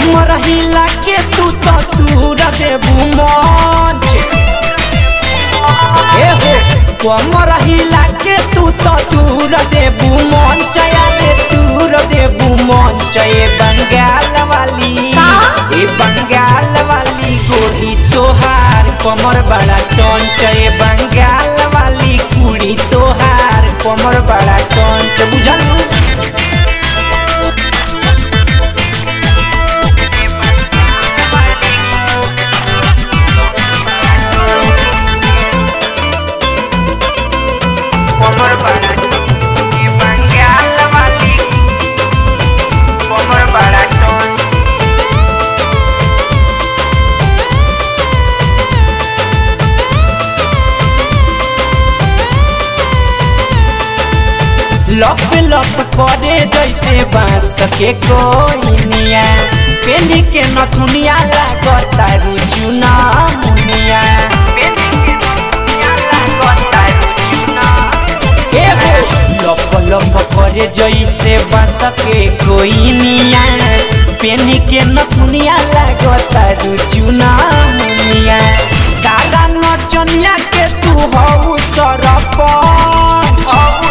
कमर हिला के तू तो दूर देबू मंच ए हो कमर हिला के तू तो दूर देबू मंच अरे दूर देबू मंच ए बंगाल वाली ए बंगाल वाली गोरी तोहार कमर बड़ा टंच ए बंगाल वाली कुड़ी तोहार कमर बड़ा टंच बुझल कमर बड़ा ए बंगाल वाली कमर बड़ा टंच लप लप करे जैसे बांस के कोइनिया पेली के नथुनिया लागता रुचुना मुनिया ए हो, लप लप करे जैसे बांस के कोइनिया पेनी के नथुनिया लागता रुचुना मुनिया सारा नचनिया के तू हऊ सरपंच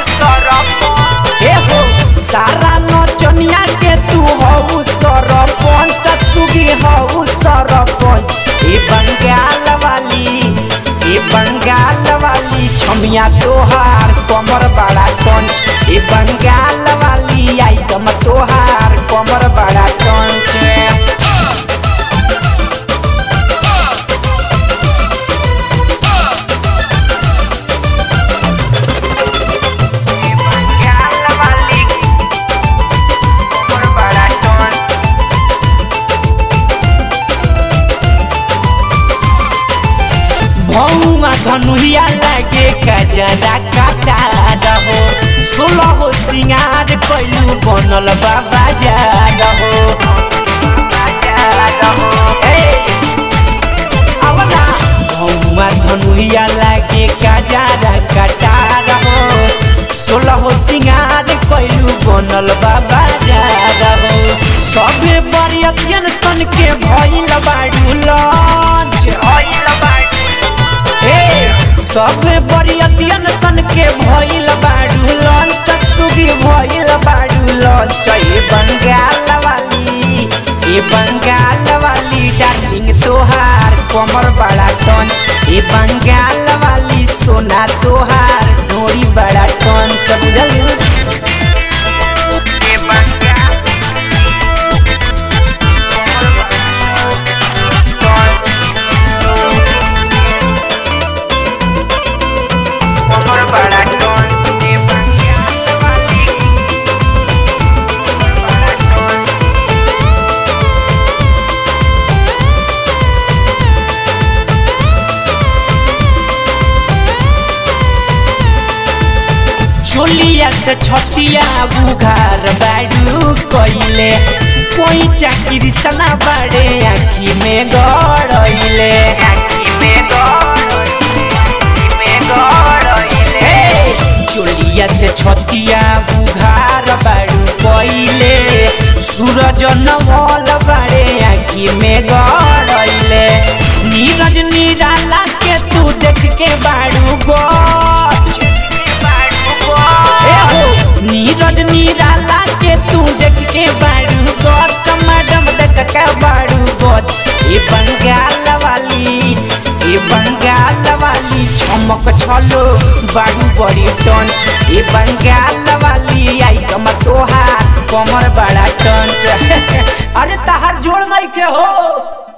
ए हो सारा नचनिया के तू हऊ सरपंच सुगी हऊ सरपंच ए बंगाल वाली ए बंगाल वाली छमिया तोहार कमर बड़ा कंच ए बंगाल वाली आइटम तोहार कमर बड़ा कंच भौआ धनुया लागे कजरा काटा रहो सोलह हो सिंगार कैलू बनल बाबा जा रहो भौआ धनुया लागे कजरा काटा रहो सोलह हो सिंगार कैलू बनल बाबा जा रहो सबे बरियतियन सन के भइल बाड़ू लंच ए सब बरियतियन सन के भइल बाड़ू लंच सुगी भइल बाड़ू लंच ए बंगाल वाली ए बंगाल वाली डार्लिंग तोहार कमर बड़ा टंच ए बंगाल वाली सोना तोहार डोरी बड़ा टंच बुझल ए बंगाल कमर बड़ा टंच ए बंगाल वाली बड़ा टंच चोलिया से छतिया बुघार बाड़ू कइले कोई चाकरी सना बाड़े आखी में गड़इले ए, चोलिया से छतिया बुघार बाड़ू कइले सूरज नवल बाड़े आखी में गड़इले नीरज निराला के तू देख के बाड़ू गच ए हो नीरज निराला के तू देख के बाड़ू गच मैडम देख के बाड़ू गच ए बंगाल वाली ए बंगाल वाली चमक छलो बाड़ू बड़ी टंच ए बंगाल वाली आइटम तोहार कमर बड़ा टंच अरे तहार जोड़ नहीं के हो